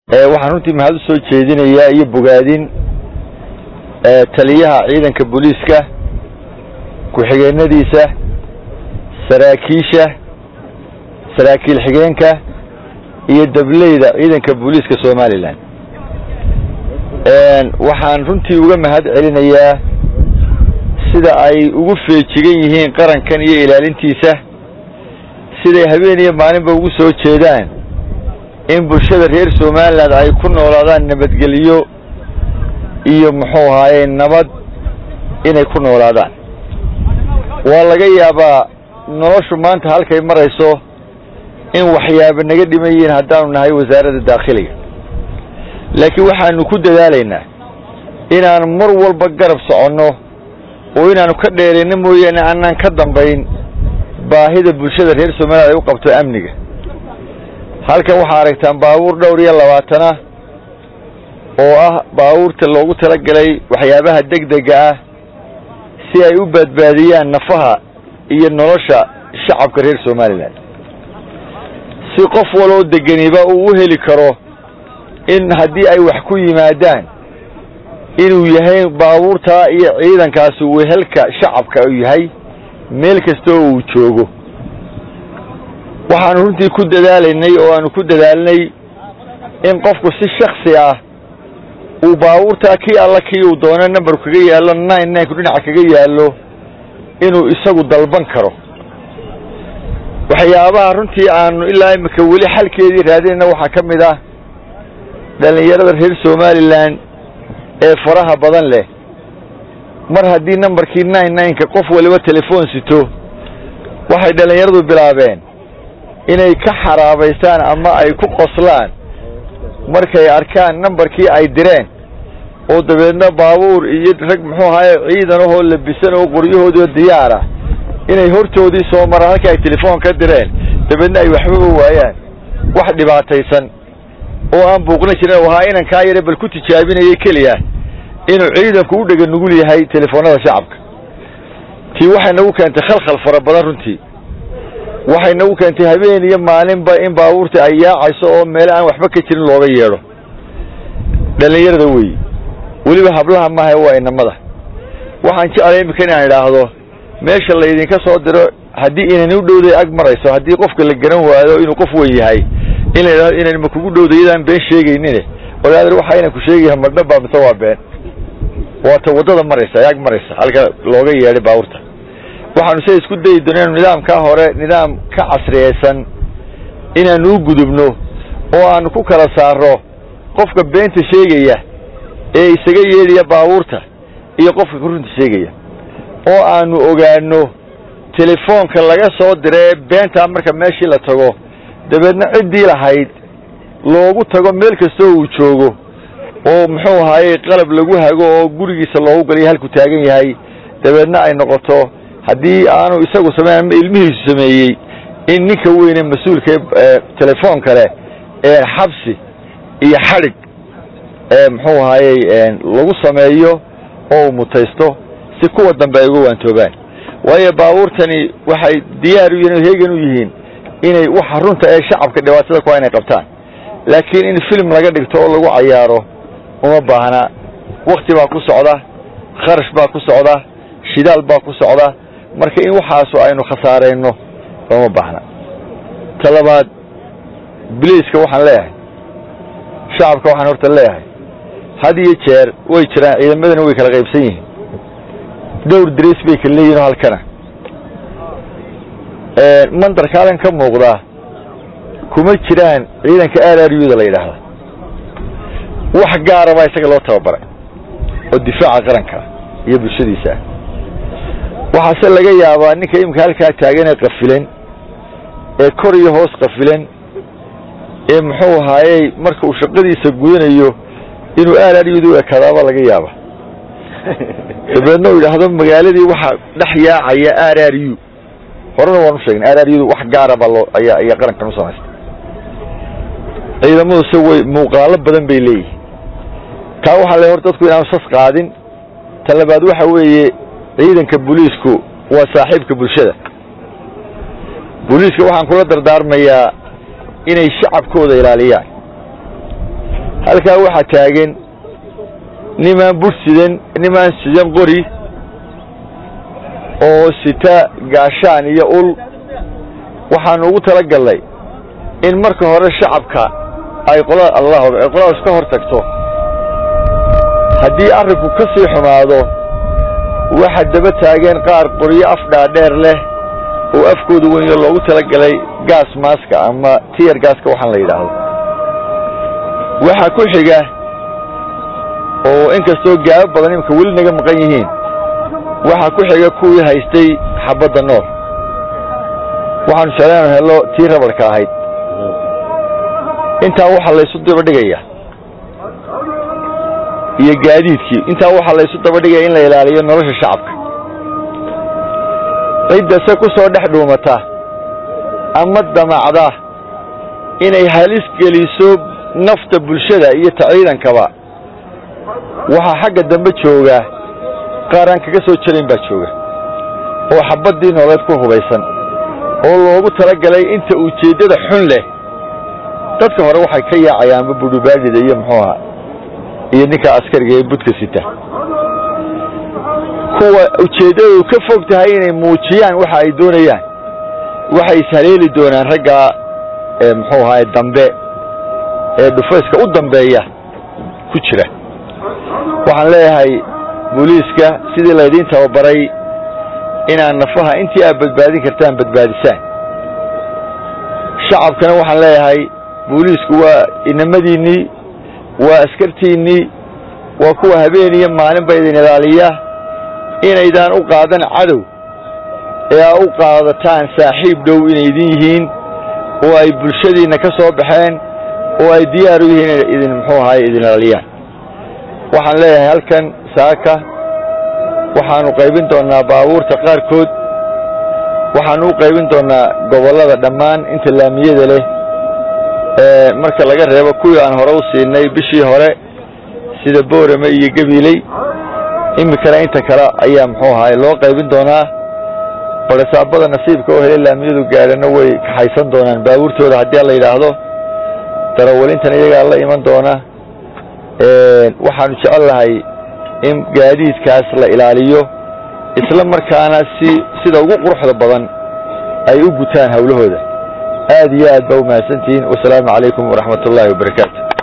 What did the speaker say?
waxaan runtii mahad u soo jeedinayaa iyo bogaadin taliyaha ciidanka booliiska ku-xigeenadiisa saraakiisha saraakiil xigeenka iyo dableyda ciidanka booliiska somalilan waxaan runtii uga mahad celinayaa sida ay ugu feejigan yihiin qarankan iyo ilaalintiisa siday habeen iyo maalinba ugu soo jeedaan in bulshada reer somalilan ay ku noolaadaan nabadgelyo iyo muxuu ahaaye nabad inay ku noolaadaan waa laga yaabaa noloshu maanta halkay marayso in waxyaaba naga dhiman yihiin haddaanu nahay wasaaradda daakhiliga laakiin waxaanu ku dadaalaynaa inaanu mar walba garab soconno oo inaanu ka dheerayno mooyaane aanaan ka dambayn baahida bulshada reer somaliland ay u qabto amniga halkan waxaa aragtaan baabuur dhowr iyo labaatana oo ah baabuurta loogu talagalay waxyaabaha degdega ah si ay u badbaadiyaan nafaha iyo nolosha shacabka reer somalilan si qof waloo degeniba uu u heli karo in haddii ay wax ku yimaadaan inuu yahay baabuurtaa iyo ciidankaasi wehelka shacabka uu yahay meel kasta oo uu joogo waxaanu runtii ku dadaalaynay oo aanu ku dadaalnay in qofku si shaksi ah uu baabuurtaa kii alla kii uu doono number kaga yaallo nine nineku dhinaca kaga yaallo inuu isagu dalban karo waxyaabaha runtii aanu ilaa imika weli xalkeedii raadinayna waxaa ka mid ah dhallinyarada reer somalilan ee faraha badan leh mar haddii numberkii nine nineka qof waliba telefoon sito waxay dhallinyaradu bilaabeen inay ka xaraabaystaan ama ay ku qoslaan markay arkaan numberkii ay direen oo dabeedna baabuur iyo rag muxuu ahaye ciidan ahoo labisan oo qoryahoodii diyaar ah inay hortoodii soo maraan halkii ay telefoon ka direen dabeedna ay waxbaba waayaan wax dhibaataysan oo aan buuqna jirin ahaa inankaa yare bal ku tijaabinaya keliya inuu ciidanku u dhega nugul yahay telefoonada shacabka tii waxay nagu keentay khalkhal fara badan runtii waxay nagu keentay habeen iyo maalinba in baabuurta ay yaacayso oo meele aan waxba ka jirin looga yeedho dhallinyarada weeye weliba hablaha maaha waa inamada waxaan jeclay imika inaan idhaahdo meesha laydinka soo diro haddii inani u dhowday ag marayso haddii qofka la garan waayo inuu qof weyn yahay in la idhahdo inani ma kugu dhowday iyadaan been sheegaynine odaadir waxa inan ku sheegaya madhabaa mise waa been waata waddada maraysa ag maraysa halka looga yeedhay baabuurta waxaanu se isku dayi doona inu nidaamkaa hore nidaam ka casriyaysan inaanu u gudubno oo aanu ku kala saaro qofka beenta sheegaya ee isaga yeedhaya baabuurta iyo qofka runta sheegaya oo aanu ogaano telefoonka laga soo dira ee beentaa marka meeshii la tago dabeedna ciddii lahayd loogu tago meel kastoo uu joogo oo muxuu ahaaye qalab lagu hago oo gurigiisa loogu galiyo halku taagan yahay dabeedna ay noqoto haddii aanu isagu sameyn ama ilmihiisu sameeyey in ninka weyne mas-uulka ee telefoon kale ee xabsi iyo xadhig muxuu ahaayey lagu sameeyo oo uu mutaysto si kuwa dambe ay uga waantoobaan waayo baabuurtani waxay diyaar u yihiin heegan u yihiin inay waxa runta ee shacabka dhibaatada ku inay qabtaan laakiin in film laga dhigto oo lagu cayaaro uma baahna wakti baa ku socda kharash baa ku socda shidaal baa ku socda marka in waxaasu aynu khasaarayno looma baahna ta labaad biliiska waxaan leeyahay shacabka waxaan horta leeyahay had iyo jeer way jiraan ciidamadana way kala qaybsan yihiin dhowr dres bay kala leeyihin oo halkana mandarka halkan ka muuqdaa kuma jiraan ciidanka r r u da la yidhaahda wax gaara baa isaga loo tababaray oo difaaca qaranka iyo bulshadiisa waxaase laga yaabaa ninka iminka halkaa taagan ee qafilan ee kor iyo hoos qafilan ee muxuu ahaayey marka uu shaqadiisa gudanayo inuu r r u da u ekadaaba laga yaaba dabeedna uu yidhaahdo magaaladii waxaa dhex yaacaya r r u horena waan u sheegnay r r u da wax gaara baa loo ayaa ayaa qarankan u samaystay ciidamadu se way muuqaalo badan bay leeyihin kaa waxaa le hor dadku inaanu sas qaadin ta labaad waxa weeye ciidanka booliisku waa saaxiibka bulshada booliiska waxaan kula dardaarmayaa inay shacabkooda ilaaliyaan halkaa waxaa taagan nimaan bur sidan nimaan sidan qori oo sita gaashaan iyo ul waxaanu ugu tala gallay in marka hore shacabka ay qolada allah ay qoladaas ka hor tagto haddii arrinku ka sii xumaado waxa daba taageen qaar qoryo af dhaadheer leh oo afkooda weynyo loogu tala galay gaas maaska ama tiyar gaaska waxaan la yidhaahdo waxaa ku xiga oo inkastoo gaabo badan imika weli naga maqan yihiin waxaa ku xiga kuwii haystay xabadda nool waxaanu jeclaanu hello tii rabarka ahayd intaa waxaa laysu dabadhigaya iyo gaadiidkii intaa waxaa laysu dabadhigaya in la ilaaliyo nolosha shacabka ciddase ku soo dhex dhuumata ama damacda inay halis geliso nafta bulshada iyo ta ciidankaba waxaa xagga dambe jooga qaar aan kaga soo jarayn baa jooga oo xabaddii nooleed ku hubaysan oo loogu tala galay inta ujeeddada xun leh dadka hore waxay ka yaacayaanba budhubaadhida iyo muxuu ahaa iyo ninka askariga ee budka sita kuwa ujeeddadu ka fog tahay inay muujiyaan waxa ay doonayaan waxay ishaleeli doonaan raggaa ee muxuu ahaay dambe ee dhufayska u dambeeya ku jira waxaan leeyahay booliiska sidii laydiin tababaray inaad nafaha intii aad badbaadin kartaan badbaadisaan shacabkana waxaan leeyahay booliisku waa inamadiinnii waa askartiinnii waa kuwa habeen iyo maalinba idin ilaaliya inaydaan u qaadan cadow ee aa u qaadataan saaxiib dhow inay idin yihiin oo ay bulshadiinna ka soo baxeen oo ay diyaar u yihiin inay idin muxuu ahaay idin ilaaliyaan waxaan leeyahay halkan saaka waxaanu qaybin doonnaa baabuurta qaarkood waxaanu u qaybin doonnaa gobollada dhammaan inta laamiyada leh ee marka laga reebo kuwii aan hore u siinay bishii hore sida boorame iyo gabiiley iminkana inta kale ayaa muxuu ahaay loo qaybin doonaa balesaabada nasiibka oo helay laamiyadu gaadhana way kaxaysan doonaan baabuurtooda haddii la yidhaahdo darawalintana iyagaa la iman doona waxaanu jecel lahay in gaadiidkaas la ilaaliyo isla markaana si sida ugu quruxda badan ay u gutaan hawlahooda aad iyo aad ba u mahadsantihiin wasalaamu calaykum waraxmat ullaahi wabarakaatu